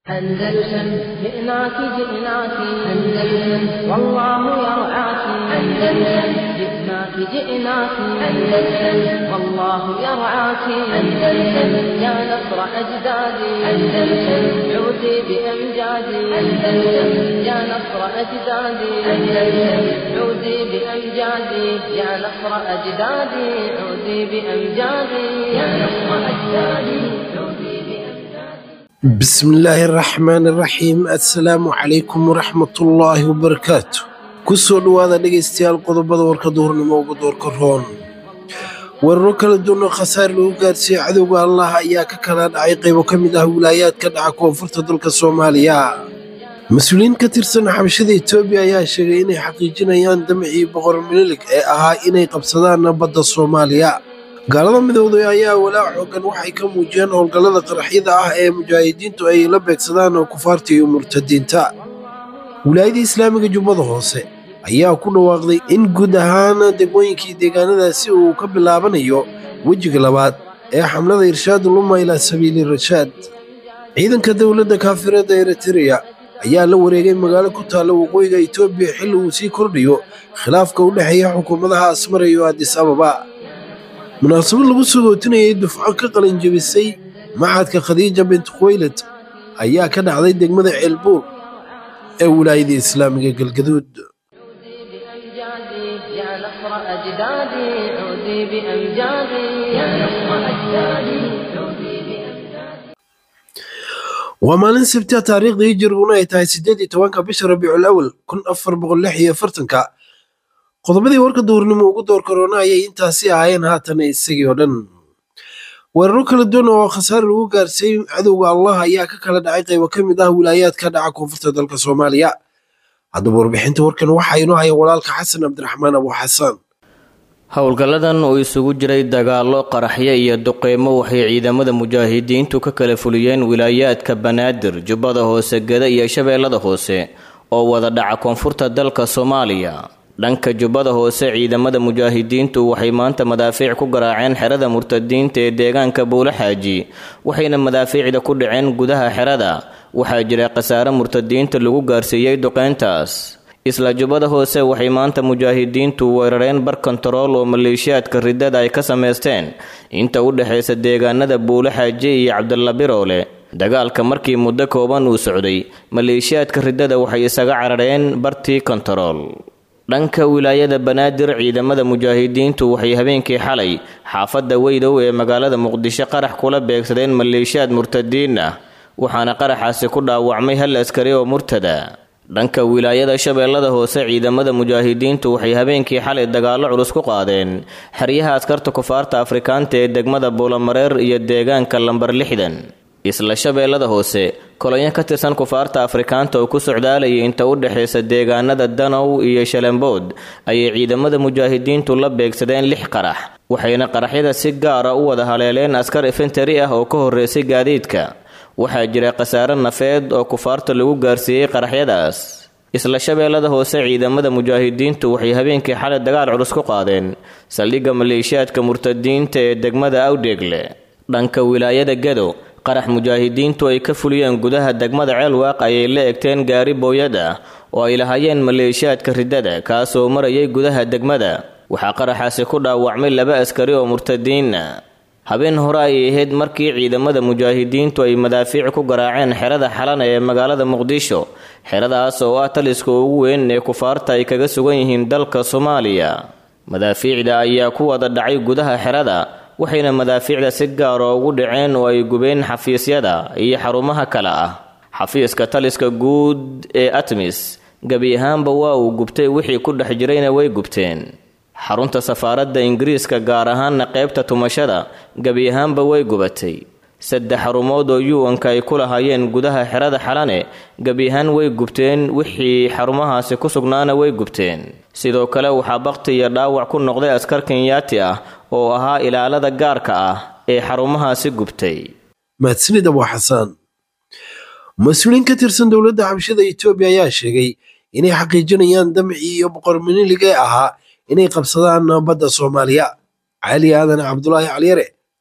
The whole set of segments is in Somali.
أندلسن جئناك جئناك أندلسن والله يرعاك أندلسن جئناك جئناك أندلسن والله يرعاك أندلسن يا نصر أجدادي أندلسن عودي بأمجادي أندلسن يا نصر أجدادي أندلسن عودي بأمجادي يا نصر أجدادي عودي بأمجادي يا نصر أجدادي عودي بأمجادي bismillaahi araxmaani araxiim assalaamu calaykum waraxmatullaahi wabarakaatu kusoo dhowaada dhegaystayaal qodobada warka duhurnimo ugu doorka roon weeraro kala duwan oo khasaar lagu gaarsiiyey cadowga allah ayaa ka kala dhacay qaybo ka mid ah wilaayaadka dhaca koonfurta dalka soomaaliya mas-uuliyiin ka tirsan xabashada etoobiya ayaa sheegay inay xaqiijinayaan damcii boqor minilig ee ahaa inay qabsadaan badda soomaaliya gaalada midowday ayaa walaac xoogan waxay ka muujiyeen howlgallada qaraxyada ah ee mujaahidiintu ay la beegsadaan kufaarta iyo murtadiinta wilaayada islaamiga jubbada hoose ayaa ku dhawaaqday in guud ahaan degmooyinkii deegaanadaasi uu ka bilaabanayo wejiga labaad ee xamlada irshaad luma ilaa sabiili rashaad ciidanka dowladda kaafiradda eritreya ayaa la wareegay magaalo ku taalla waqooyiga etoobiya xilli uu sii kordhayo khilaafka u dhexeeya xukuumadaha asmara iyo adis ababa munaasabad lagu soo gootinayay dufco ka qalin jebisay maxadka khadiija bint khuwaylad ayaa ka dhacday degmada ceelbuur ee wilaayada islaamiga galgaduud بأمجادي يا نصر أجدادي عودي بأمجادي يا نصر أجدادي عودي بأمجادي waa maalin sabtia taariikhda hijiriguna ay tahay siddeed iyo tobanka bisha rabiicul awal kun afar boqol lix iyo afartanka qodobadii warka duhurnimo ugu door karoona ayay intaasi ahaayeen haatan isagii oo dhan weeraro kala duwan oo khasaare lagu gaarsiiyey cadowga allah ayaa ka kala dhacay qaybo ka mid ah wilaayaadka dhaca koonfurta dalka soomaaliya haddaba warbixinta warkan waxaa inoo haya walaalka xasan cabdiraxmaan abu xasaan howlgalladan oo isugu jiray dagaallo qaraxyo iyo duqeymo waxay ciidamada mujaahidiintu ka kala fuliyeen wilaayaadka banaadir jubbada hoose geda iyo shabeellada hoose oo wada dhaca koonfurta dalka soomaaliya dhanka jubbada hoose ciidamada mujaahidiintu waxay maanta madaafiic ku garaaceen xerada murtadiinta ee deegaanka buulaxaaji waxayna madaafiicda ku dhaceen gudaha xerada waxaa jira khasaare murtadiinta lagu gaarsiiyey duqeyntaas isla jubbada hoose waxay maanta mujaahidiintu weerareen bar kontarool oo maleeshiyaadka riddada ay ka samaysteen inta u dhexaysa deegaanada buulaxaaji iyo cabdalla biroole dagaalka markii muddo kooban uu socday maleeshiyaadka riddada waxay isaga carareen bartii kontarool dhanka wilaayada banaadir ciidamada mujaahidiintu waxay habeenkii xalay xaafadda weydow ee magaalada muqdisho qarax kula beegsadeen maleeshiyaad murtadiin ah waxaana qaraxaasi ku dhaawacmay hal askari oo murtada dhanka wilaayada shabeellada hoose ciidamada mujaahidiintu waxay habeenkii xalay dagaallo culus ku qaadeen xeryaha askarta kufaarta afrikaanta ee degmada buulamareer iyo deegaanka lambar lixdan isla shabeellada hoose kolonyo ka tirsan kufaarta afrikaanta oo ku socdaalayay inta u dhexaysa deegaanada danow iyo shalembood ayay ciidamada mujaahidiintu la beegsadeen lix qarax waxayna qaraxyada si gaara u wada haleeleen askar infentari ah oo ka horreysay gaadiidka waxaa jira khasaare nafeed oo kufaarta lagu gaarsiiyey qaraxyadaas isla shabeellada hoose ciidamada mujaahidiintu waxay habeenkii xalay dagaal culus ku qaadeen saldhigga maleeshiyaadka murtadiinta ee degmada awdheegle dhanka wilaayada gedo qarax mujaahidiintu ay ka fuliyeen gudaha degmada ceelwaaq ayay la egteen gaari booyad ah oo ay lahaayeen maleeshiyaadka riddada kaasoo marayay gudaha degmada waxaa qaraxaasi ku dhaawacmay laba askari oo murtadiina habeen hore ayay ahayd markii ciidamada mujaahidiintu ay madaafiic ku garaaceen xerada xalana ee magaalada muqdisho xeradaas oo ah taliska ugu weyn ee kufaarta ay kaga sugan yihiin dalka soomaaliya madaafiicda ayaa ku wada dhacay gudaha xerada waxayna madaafiicda si gaara ugu dhaceen oo ay gubeen xafiisyada iyo xarumaha kale ah xafiiska taliska guud ee atmis gebi ahaanba waa uu gubtay wixii ku dhex jirayna way gubteen xarunta safaaradda ingiriiska gaar ahaanna qaybta tumashada gebi ahaanba way gubatay saddex xarumood oo yuwanka ay ku lahaayeen gudaha xerada xalane gebi ahaan way gubteen wixii xarumahaasi ku sugnaana way gubteen sidoo kale waxaa bakti iyo dhaawac ku noqday askar kenyaati ah oo ahaa ilaalada gaarka ah ee xarumahaasi gubtay mahadsanid abu xasaan mas-uuliyiin ka tirsan dowladda xabashada etoobiya ayaa sheegay inay xaqiijinayaan damcii iyo boqor minilig ee ahaa inay qabsadaan badda soomaaliya cali aadan cabdulaahi caliyare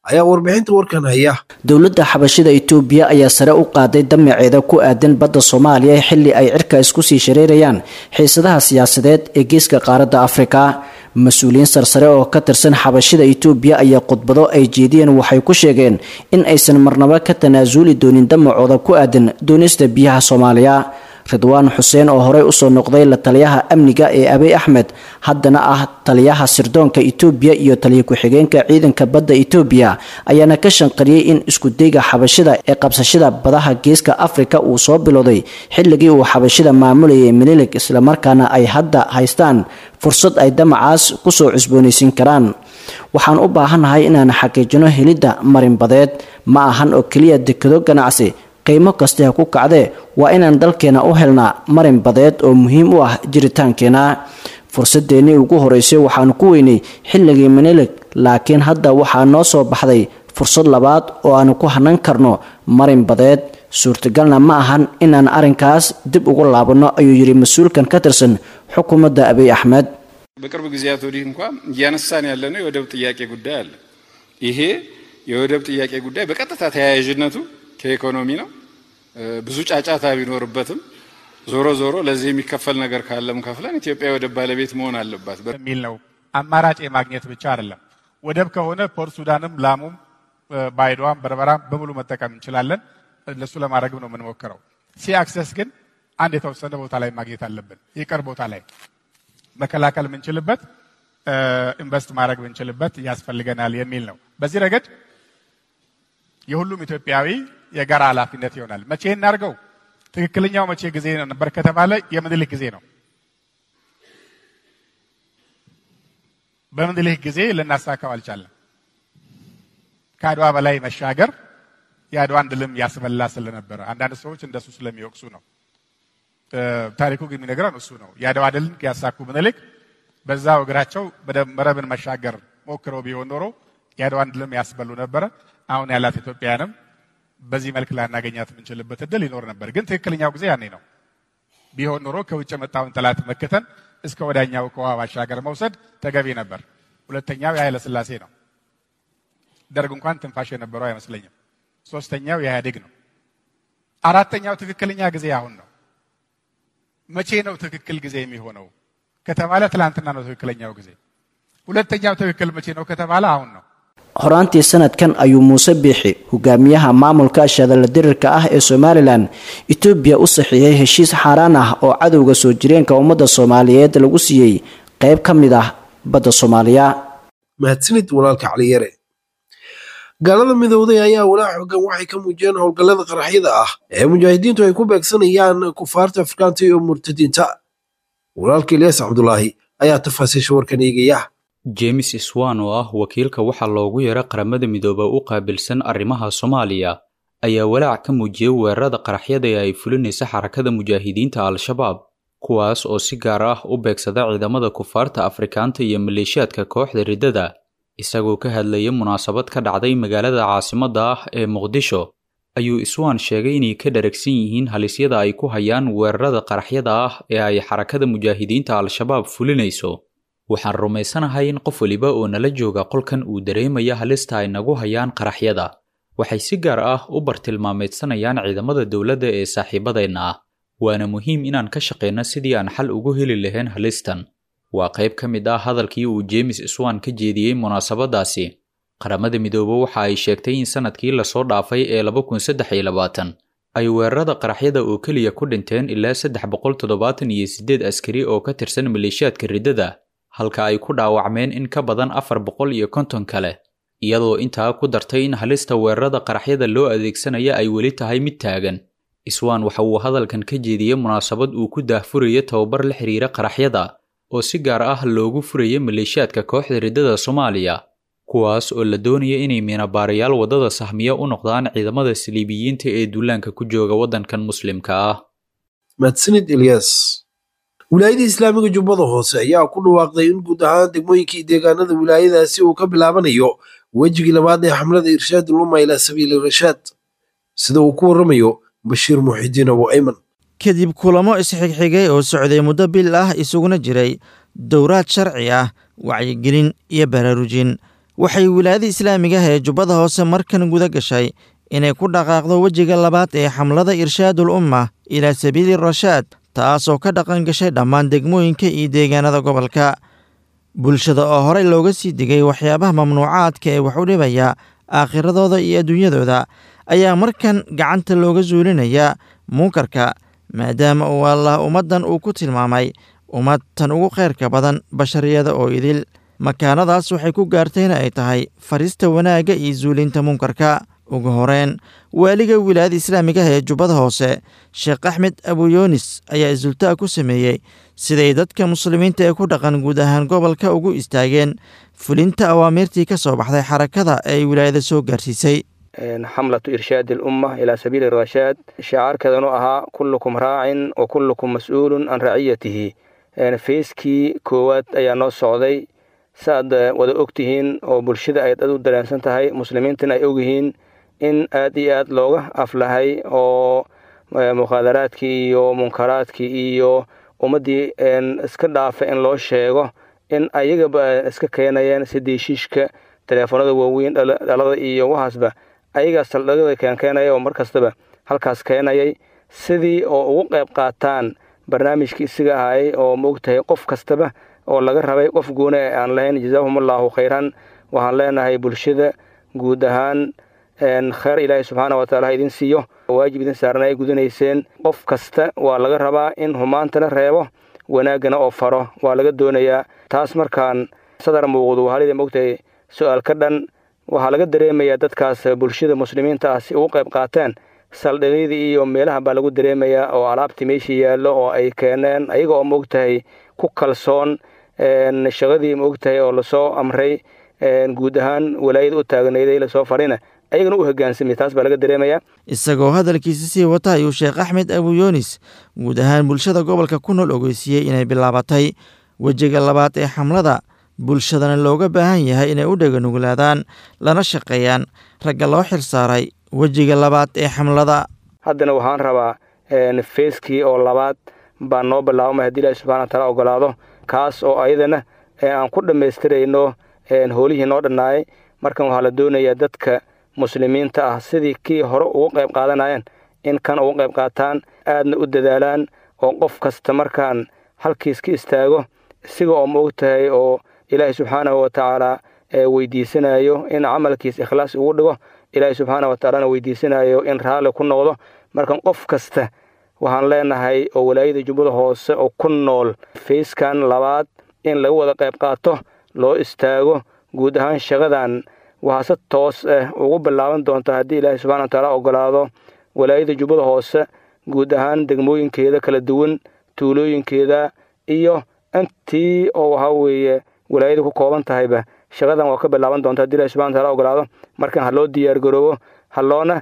ayaa warbixinta warkan haya dowladda xabashida itoobiya ayaa sare u qaaday damaceeda ku aadan badda soomaaliya xilli ay cirka isku sii shareerayaan xiisadaha siyaasadeed ee geeska qaaradda afrika mas-uuliyiin sarsare oo ka tirsan xabashida itoobiya ayaa khudbado ay jeediyeen waxay ku sheegeen in aysan marnabo ka tanaasuli doonin damacooda ku aadan doonista biyaha soomaaliya ridwaan xuseen oo horey usoo noqday la taliyaha amniga ee abiy axmed haddana ah taliyaha sirdoonka itoobiya iyo taliya ku-xigeenka ciidanka badda itoobiya ayaana ka shanqariyey in iskudayga xabashida ee qabsashada badaha geeska afrika uu soo bilowday xilligii uu xabashida maamulayay minilig islamarkaana ay hadda haystaan fursad ay damacaas kusoo cusboonaysiin karaan waxaan u baahannahay inaan xaqiijino helidda marinbadeed ma ahan oo keliya dekado ganacsi qiimo kasta ha ku kacdee waa inaan dalkeena u helnaa marin badeed oo muhiim u ah jiritaankeena fursadeennii ugu horeysay waxaanu ku weynay xilligii minilig laakiin hadda waxaa noo soo baxday fursad labaad oo aanu ku hanan karno marin badeed suurtagalna ma ahan inaan arrinkaas dib ugu laabanno ayuu yidhi mas-uulkan ka tirsan xukuumadda abiy axmed በቅርብ ጊዜያት ወዲህ እንኳ እያነሳን ያለነው የወደብ ጥያቄ ጉዳይ አለ። ይሄ የወደብ ጥያቄ ጉዳይ በቀጥታ ተያያዥነቱ ከኢኮኖሚ ነው። ብዙ ጫጫታ ቢኖርበትም ዞሮ ዞሮ ለዚህ የሚከፈል ነገር ካለም ከፍለን ኢትዮጵያ ወደብ ባለቤት መሆን አለባት የሚል ነው። አማራጭ የማግኘት ብቻ አይደለም። ወደብ ከሆነ ፖርት ሱዳንም፣ ላሙም፣ ባይዶዋም፣ በርበራም በሙሉ መጠቀም እንችላለን። እነሱ ለማድረግም ነው የምንሞክረው። ሲ አክሰስ ግን አንድ የተወሰነ ቦታ ላይ ማግኘት አለብን። የቅርብ ቦታ ላይ መከላከል የምንችልበት ኢንቨስት ማድረግ የምንችልበት ያስፈልገናል የሚል ነው። በዚህ ረገድ የሁሉም ኢትዮጵያዊ የጋራ ኃላፊነት ይሆናል። መቼ እናድርገው? ትክክለኛው መቼ ጊዜ ነበር ከተባለ የምኒልክ ጊዜ ነው። በምኒልክ ጊዜ ልናሳካው አልቻለም። ከአድዋ በላይ መሻገር የአድዋን ድልም ያስበላ ስለነበረ አንዳንድ ሰዎች እንደሱ ስለሚወቅሱ ነው። ታሪኩ ግን የሚነግረን እሱ ነው። የአድዋ ድልን ያሳኩ ምኒልክ በዛው እግራቸው መረብን መሻገር ሞክረው ቢሆን ኖሮ የአድዋን ድልም ያስበሉ ነበረ። አሁን ያላት ኢትዮጵያንም በዚህ መልክ ላናገኛት የምንችልበት እድል ይኖር ነበር። ግን ትክክለኛው ጊዜ ያኔ ነው። ቢሆን ኖሮ ከውጭ የመጣውን ጠላት መክተን እስከ ወዳኛው ከውሃ ባሻገር መውሰድ ተገቢ ነበር። ሁለተኛው የኃይለ ሥላሴ ነው። ደርግ እንኳን ትንፋሽ የነበረው አይመስለኝም። ሶስተኛው የኢህአዴግ ነው። አራተኛው ትክክለኛ ጊዜ አሁን ነው። መቼ ነው ትክክል ጊዜ የሚሆነው ከተባለ ትላንትና ነው ትክክለኛው ጊዜ። ሁለተኛው ትክክል መቼ ነው ከተባለ አሁን ነው። horaantii sanadkan ayuu muuse biixi hogaamiyaha maamulka shadala dirirka ah ee somalilan etoobiya u saxiixay heshiis xaaraan ah oo cadowga soo jireenka ummadda soomaaliyeed lagu siiyey qayb ka mid ah badda soomaaliya mahadsanid walaalka caliyare gaalada midowday ayaa walaa xoogan waxay ka muujiyeen howlgallada qaraxyada ah ee mujaahidiintu ay ku beegsanayaan kufaarta afrikaanta iyo murtadiinta walaalka ilyaas cabdulaahi ayaa tafaasiisha warkan eegaya james swan oo ah wakiilka waxaa loogu yeera qaramada midooba u qaabilsan arrimaha soomaaliya ayaa walaac ka muujiyey weerarada qaraxyada ee ay fulinaysa xarakada mujaahidiinta al-shabaab kuwaas oo si gaar ah u beegsada ciidamada kufaarta afrikaanta iyo maleeshiyaadka kooxda riddada isagoo ka hadlaya munaasabad ka dhacday magaalada caasimadda ah ee muqdisho ayuu iswaan sheegay inay ka dharagsan yihiin halisyada ay ku hayaan weerarada qaraxyada ah ee ay xarakada mujaahidiinta al-shabaab fulinayso waxaan rumaysanahay in qof weliba oo nala jooga qolkan uu dareemaya halista ay nagu hayaan qaraxyada waxay si gaar ah u bartilmaameedsanayaan ciidamada dowladda ee saaxiibadeenna ah waana muhiim inaan ka shaqayno sidii aan xal ugu heli lahayn halistan waa qayb ka mid ah hadalkii uu james swan ka jeediyey munaasabadaasi qaramada midoobe waxa ay sheegtay in sanadkii lasoo dhaafay ee ay weerarada qaraxyada oo keliya ku dhinteen ilaa saddex boqol toddobaatan iyo siddeed askari oo ka tirsan maleeshiyaadka riddada halka ay ku dhaawacmeen in ka badan afar boqol iyo konton kale iyadoo intaa ku dartay in halista weerarada qaraxyada loo adeegsanaya ay weli tahay mid taagan iswaan waxa uu hadalkan ka jeediyey munaasabad uu ku daahfuraya tababar la xiriira qaraxyada oo si gaar ah loogu furaya maleeshiyaadka kooxda riddada soomaaliya kuwaas oo la doonaya inay miinabaarayaal waddada sahmiya u noqdaan ciidamada saliibiyiinta ee duulaanka ku jooga waddankan muslimka ah mahadsanid ilyas wilaayada islaamiga jubbada hoose ayaa ku dhawaaqday in guud ahaan degmooyinkii deegaanada wilaayadaasi uu ka bilaabanayo wejigii labaad ee xamlada irshaad luma ilaa sabiili rashaad sida uu ku warramayo bashiir muxidiin abu ayman kadib kulamo isxigxigay oo socday muddo bil ah isuguna jiray dowraad sharci ah wacyigelin iyo baraarujin waxay wilaayada islaamiga ah ee jubbada hoose markan guda gashay inay ku dhaqaaqdo wejiga labaad ee xamlada irshaadul umma ilaa sabiili rashaad taasoo ka dhaqan gashay dhammaan degmooyinka iyo deegaanada gobolka bulshada oo horey looga sii digay waxyaabaha mamnuucaadka ee wax u dhibaya aakhiradooda iyo adduunyadooda ayaa markan gacanta looga suulinayaa munkarka maadaama uu allah ummaddan uu ku tilmaamay ummad tan ugu khayrka badan bashariyada oo idil makaanadaas waxay ku gaartayna ay tahay farista wanaagga iyo suulinta munkarka ugu horeen waaliga wilaayada islaamiga ah ee jubbada hoose sheekh axmed abuyoonis ayaa isultaa ku sameeyey siday dadka muslimiinta ee ku dhaqan guud ahaan gobolka ugu istaageen fulinta awaamiirtii ka soo baxday xarakada ee ay wilaayada soo gaarsiisay xamlatu irshaadi alumma ilaa sabiili rashaad shacaarkeedanu ahaa kullukum raacin wa kullukum mas-uulun can raciyatihi feyskii koowaad ayaa noo socday saaad wada ogtihiin oo bulshada ay dad u dareensan tahay muslimiintana ay ogyihiin in aad iyo aad looga aflahay oo mukhaadaraadkii iyo munkaraadkii iyo ummaddii iska dhaafa in loo sheego in ayagaba iska keenayeen sidiishiishka teleefoonada waaweyn dhalada iyo waxaasba ayagaa saldhigada keenkeenaya oo mar kastaba halkaas keenayay sidii oo ugu qayb qaataan barnaamijkii isiga ahaayay oo maogtahay qof kastaba oo laga rabay qof gooni ee aan lahayn jazaahumullahu khayran waxaan leenahay bulshada guud ahaan kheyr ilaahay subxaana wataala ha idin siiyo waajib idin saarna ay gudanayseen qof kasta waa laga rabaa in humaantana reebo wanaaggana oo faro waa laga doonayaa taas markaan sadar muuqdu halida mogtahay su-aal ka dhan waxaa laga dareemayaa dadkaas bulshada muslimiinta ah si ugu qayb qaateen saldhigyadii iyo meelaha baa lagu dareemayaa oo alaabtii meeshii yaallo oo ay keeneen ayaga oo maogtahay ku kalsoon shaqadii maogtahay oo lasoo amray guud ahaan walaayada u taagnayday lasoo farina ayagana u hogaansamay taas baa laga dareemayaa isagoo hadalkiisa sii wata ayuu sheekh axmed abuyoonis guud ahaan bulshada gobolka ku nool ogeysiiyey inay bilaabatay wejiga labaad ee xamlada bulshadana looga baahan yahay inay u dheganuglaadaan lana shaqeeyaan ragga loo xil saaray wejiga labaad ee xamlada haddana waxaan rabaa feeskii oo labaad baa noo bilaabmay haddii ilahi subxana wa taala ogolaado kaas oo ayadana aan ku dhammaystirayno hoolihii noo dhannaayay markan waxaa la doonayaa dadka muslimiinta ah sidii kii hore ugu qayb qaadanayeen in kan ugu qayb qaataan aadna u dadaalaan oo qof kasta markaan halkiis ka istaago isiga oo ma og tahay oo ilaahay subxaanahu wa tacaala weydiisanayo in camalkiis ikhlaas ugu dhigo ilaahay subxaana wa tacaalana weydiisanayo in raalli ku noqdo markan qof kasta waxaan leenahay oo walaayada jubbada hoose oo ku nool fayskan labaad in laga wada qayb qaato loo istaago guud ahaan shaqadan waxaa si toos ah ugu bilaaban doonta haddii ilaahay subxana wa tacaala ogolaado walaayada jubbada hoose guud ahaan degmooyinkeeda kala duwan tuulooyinkeeda iyo intii oo waxaa weeye walaayada ku kooban tahayba shaqadan waa ka bilaaban doonta haddi ilahi subxana wataala ogolaado markan ha loo diyaar garoobo ha loona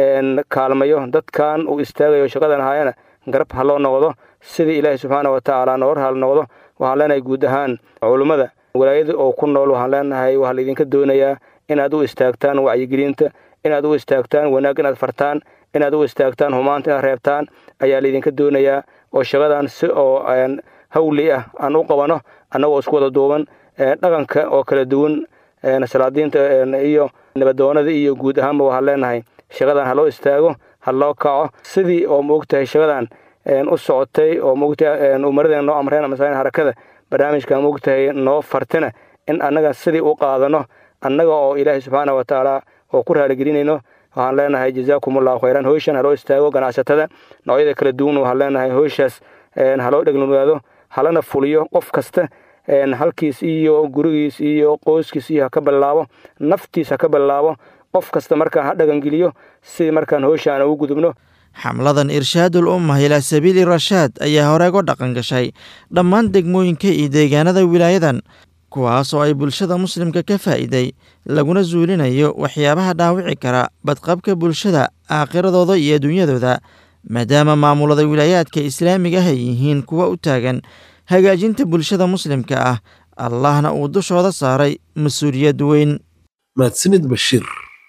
kaalmayo dadkan uu istaagayo shaqadan ahaayana garab ha loo noqdo sidii ilaahi subxaana wa tacaala noor hal noqdo waxaan leenahay guud ahaan culummada walaayada oo ku nool waxaan leenahay waxaa laydinka doonayaa inaad u istaagtaan wacyigelinta inaad u istaagtaan wanaag inaad fartaan inaad u istaagtaan humaanta inaad reebtaan ayaa laydinka doonayaa oo shaqadan si oo hawli ah aan u qabano annagoo isku wada duuban dhaqanka oo kala duwan salaadiinta iyo nabadoonada iyo guud ahaanba waxaan leenahay shaqadan ha loo istaago ha loo kaco sidii oo maogtahay shaqadan u socotay oo maogtahay umaradeen noo amreen masalan harakada barnaamijkan maogtahay noo fartina in annaga sidii u qaadano annaga oo ilaahay subxaana wa tacaala oo ku raaligelinayno waxaan leenahay jazaakum allahu khayran hoyshan haloo istaago ganacsatada noocyada kala duwan waxaan leenahay hoyshaas haloo dhegnugaado halana fuliyo qof kasta halkiis iyo gurigiis iyo qoyskiis iyo haka bilaabo naftiis haka bilaabo qof kasta markaan ha dhagangeliyo sidii markaan hoyshaan ugu gudubno xamladan irshaadul ummah ilaa sabiili rashaad ayaa horeego dhaqan gashay dhammaan degmooyinka iyo deegaanada wilaayadan kuwaas oo ay bulshada muslimka ka faa'iiday laguna suulinayo waxyaabaha dhaawici kara badqabka bulshada aakhiradooda iyo adduunyadooda maadaama maamulada wilaayaadka islaamiga ah ay yihiin kuwa u taagan hagaajinta bulshada muslimka ah allahna uu dushooda saaray mas-uuliyad weyn mahadsanid bashiir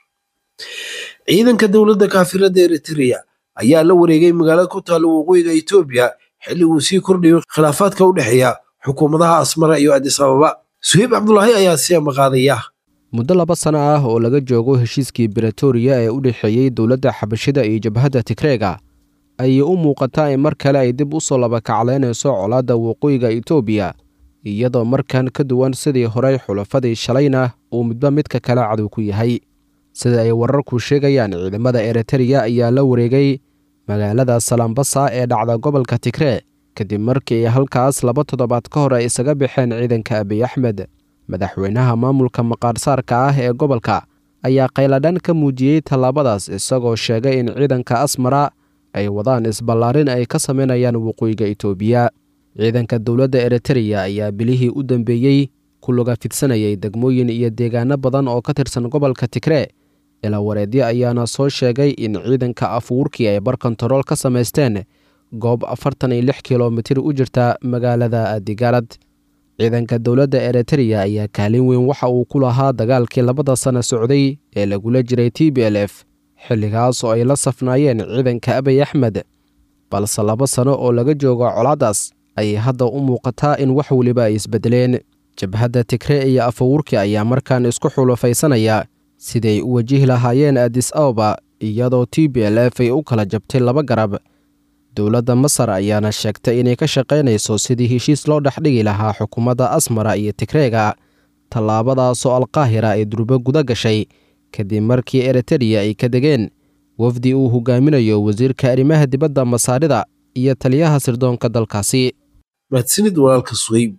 ciidanka dowladda kaafirada eritrea ayaa la wareegay magaalada ku taalla waqooyiga etoobiya xilli uu sii kordhayo khilaafaadka u dhexeeya xukuumadaha asmara iyo adis ababa suheyb cabdulaahi ayaa sii amaqaadaya muddo laba sano ah oo laga joogo heshiiskii bretoria ee u dhexeeyey dowladda xabashida iyo jabhadda tigreega ayay u muuqataa in mar kale ay dib u soo labakacleynayso colaadda waqooyiga etoobiya iyadoo markan ka duwan sidii horey xulafadii shalayna uu midba midka kale cadow ku yahay sida ay wararku sheegayaan ciidamada eritreya ayaa la wareegay magaalada salambasa ee dhacda gobolka tigree kadib markii ay halkaas laba toddobaad ka hor ay isaga baxeen ciidanka abiy axmed madaxweynaha maamulka maqaarsaarka ah ee gobolka ayaa qayladhan ka muujiyey tallaabadaas isagoo sheegay in ciidanka asmara ay wadaan isballaarin ay ka samaynayaan waqooyiga itoobiya ciidanka dowladda eritreya ayaa bilihii u dambeeyey ku luga fidsanayay degmooyin iyo deegaano badan oo ka tirsan gobolka tigree ilaa wareedyo ayaana soo sheegay in ciidanka afuurkii ay bar kontarool ka samaysteen goob afartan iyo lix kilomitir u jirta magaalada adigaalad ciidanka dowladda eritreya ayaa kaalin weyn waxa uu ku lahaa dagaalkii labada sano socday ee lagula jiray t b l f xilligaas oo ay la safnaayeen ciidanka abiy axmed balse laba sano oo laga joogo colaadaas ayay hadda u muuqataa in wax weliba ay isbedeleen jabhadda tigree iyo afawurki ayaa markaan isku xulufaysanaya siday u wajihi lahaayeen adis ababa iyadoo t b l f ay u kala jabtay laba garab dowladda masar ayaana sheegtay inay ka shaqaynayso sidii heshiis loo dhexdhigi lahaa xukuumadda asmara iyo tigreega tallaabadaasoo alqaahira ay durbo guda gashay kadib markii eritreya ay ka degeen wafdi uu hogaaminayo wasiirka arrimaha dibadda masaarida iyo taliyaha sirdoonka dalkaasi mahadsanid walaalka suhayb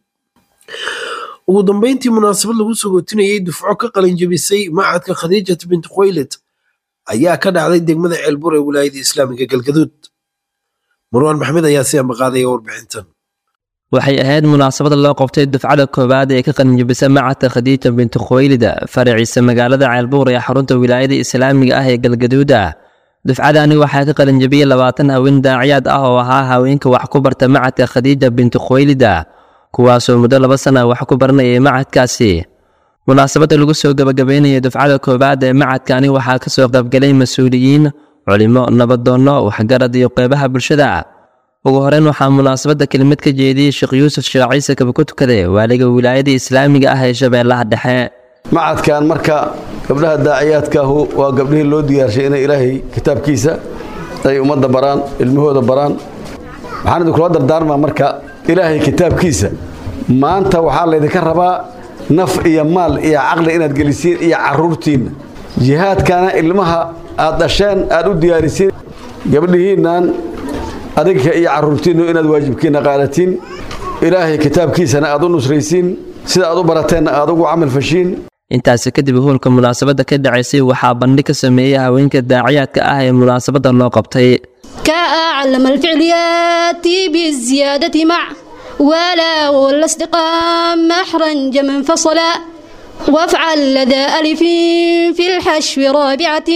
ugu dambeyntii munaasabad lagu sogootinayay dufco ka qalinjabisay macadka khadiijat bint khoyled ayaa ka dhacday degmada ceelbur ee wilaayada islaamiga galgaduud marwaan maxmed ayaa si ambaqaadaya warbixintan waxay ahayd munaasabad loo qabtay dufcada koowaad ee ka qalinjabisa macadka khadiija binti khoylida faraciisa magaalada ceelbuur ee xarunta wilaayada islaamiga ah ee galgaduuda dufcadani waxaa ka qalinjabiyey labaatan haween daaciyaad ah oo ahaa haweenka wax ku barta macadka khadiija binti khoylida kuwaasoo muddo laba sana wax ku baranayay macadkaasi munaasabadda lagu soo gabagabeynaya dufcada koowaad ee macadkani waxaa ka soo qaybgalay mas-uuliyiin culimo nabadoonno waxgarad iyo qeybaha bulshada ugu horeyn waxaa munaasabadda kelimad ka jeediyey sheekh yuusuf sheekh ciise kabako tukade waaliga wilaayada islaamiga ah ee shabeellaha dhexe macadkan marka gabdhaha daaciyaadkaahu waa gabdhihii loo diyaarshay inay ilaahay kitaabkiisa ay ummadda baraan ilmahooda baraan waxaan idinkula dardaarmaa marka ilaahay kitaabkiisa maanta waxaa laydinka rabaa naf iyo maal iyo caqli inaad gelisiin iyo caruurtiinna jihaadkana ilmaha aad dhasheen aad u diyaarisiin gabdhihiinnan adinka iyo caruurtiinnu inaad waajibkiinna qaadatiin ilaahay kitaabkiisana aad u nusraysiin sida aad u barateenna aad ugu camal fashiin intaasi kadib hoolka munaasabadda ka dhacaysay waxaa bandhig ka sameeyey haweenka daaciyaadka ah ee munaasabadda loo qabtay كأعلم الفعل يأتي بالزيادة مع ولا والاستقام محرنج منفصلا وافعل لدى ألف في الحشو رابعة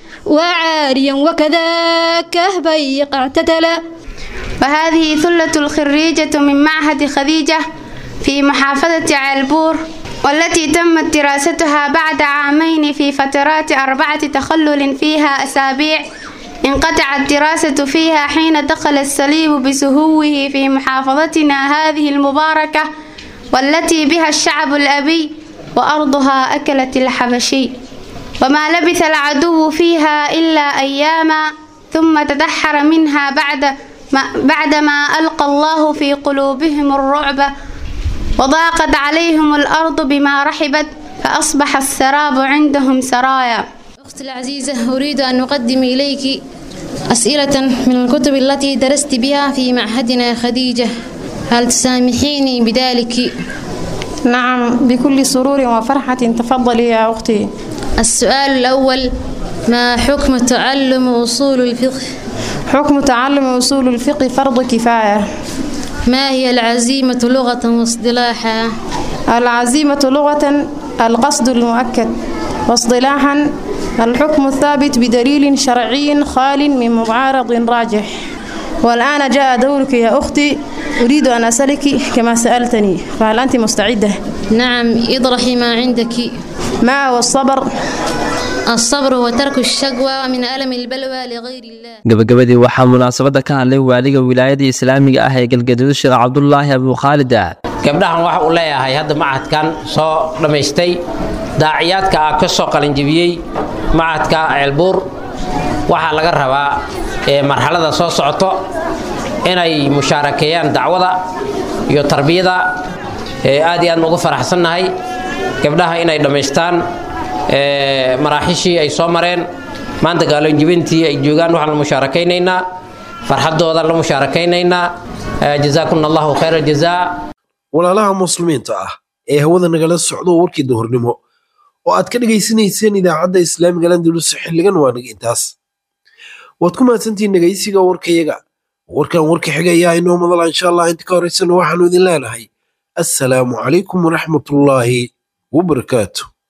وعاريا وكذا كهبي اعتتلا وهذه ثلة الخريجة من معهد خديجة في محافظة عالبور والتي تمت دراستها بعد عامين في فترات أربعة تخلل فيها أسابيع انقطعت الدراسة فيها حين دخل السليب بسهوه في محافظتنا هذه المباركة والتي بها الشعب الأبي وأرضها أكلت الحبشي وما لبث العدو فيها إلا أياما ثم تدحر منها بعد ما بعدما ألقى الله في قلوبهم الرعب وضاقت عليهم الأرض بما رحبت فأصبح السراب عندهم سرايا أختي العزيزة أريد أن أقدم إليك أسئلة من الكتب التي درست بها في معهدنا خديجة هل تسامحيني بذلك؟ نعم بكل سرور وفرحة تفضلي يا أختي السؤال الأول ما حكم تعلم أصول الفقه؟ حكم تعلم أصول الفقه فرض كفاية ما هي العزيمة لغة واصطلاحا؟ العزيمة لغة القصد المؤكد واصطلاحا الحكم الثابت بدليل شرعي خال من معارض راجح والآن جاء دورك يا أختي أريد أن أسألك كما سألتني فهل أنت مستعدة؟ نعم اطرحي ما عندك ما هو الصبر؟ الصبر وترك الشقوى من ألم البلوى لغير الله gabagabadii waxaa munaasabadda ka hadlay waaliga wilaayada islaamiga ah ee galgaduud sheekh cabdulaahi abukhaalida gabdhahan waxa uu leeyahay hadda macadkan soo dhammaystay daaciyaadka ah ka soo qalinjibiyey macadka ceelbuur waxaa laga rabaa marxalada soo socoto inay mushaarakeeyaan dacwada iyo tarbiyada aad iyo aad ugu faraxsannahay gabdhaha inay dhammaystaan maraaxishii ay soo mareen maanta gaalonjibintii ay joogaan waxaan la musaarakaynaynaa farxadooda la musaarakaynaynaa jazaakum allahu khayra jazaa walaalaha muslimiinta ah ee hawada nagala socdo warkii duhurnimo oo aad ka dhegaysanayseen idaacadda islaamiga landulus xilligan waa naga intaas waad ku mahadsantihiin dhegaysiga warkayaga warkan warka xiga ayaa inoo madala insha allah inta ka horaysana waxaanu idin leenahay assalaamu calaykum waraxmatullaahi wabarakaatu